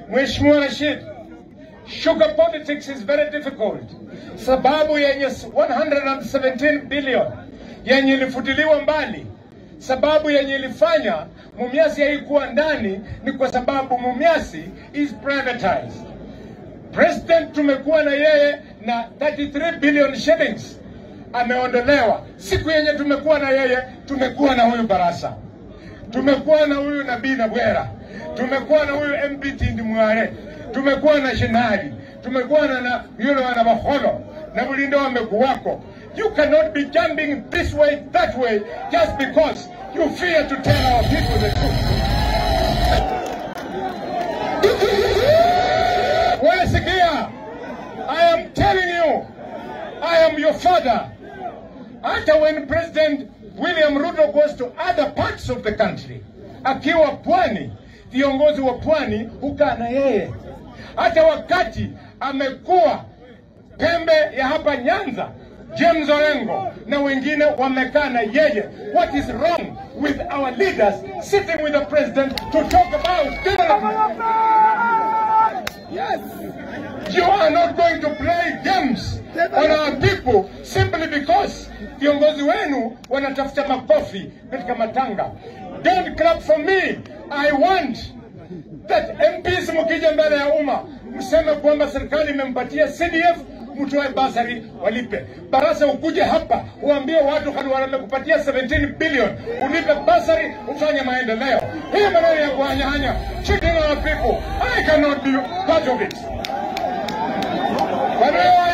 Mheshimiwa Rashid, sugar politics is very difficult. Sababu yenye 117 billion yenye ilifutiliwa mbali, sababu yenye ilifanya Mumias haikuwa ndani ni kwa sababu Mumias is privatized. President tumekuwa na yeye na 33 billion shillings ameondolewa. Siku yenye tumekuwa na yeye, tumekuwa na huyu Barasa, tumekuwa na huyu Nabii Nabwera, tumekuwa na huyu MP Tindi Mware, tumekuwa na Shinari, tumekuwa na, na yule wana Baholo na Bulindo wamekuwako. You cannot be jumping this way that way just because you fear to tell our people the truth. Well, sikia, I am telling you, I am your father. Hata when President William Ruto goes to other parts of the country, akiwa pwani, viongozi wa pwani hukaa na yeye. Hata wakati amekuwa pembe ya hapa Nyanza, James Orengo na wengine wamekaa na yeye. What is wrong with our leaders sitting with the president to talk about development? Yes. You are not going to play games on our people simply because viongozi wenu wanatafuta makofi katika matanga. Don't clap for me. I want that MPs mkija mbele ya umma mseme kwamba serikali imempatia CDF mtoe basari walipe. Barasa ukuje hapa uambie watu hadi wamekupatia 17 billion ulipe basari ufanye maendeleo. Hii maneno ya kuhanyahanya cheating our people. I cannot be part of it. Wanaoa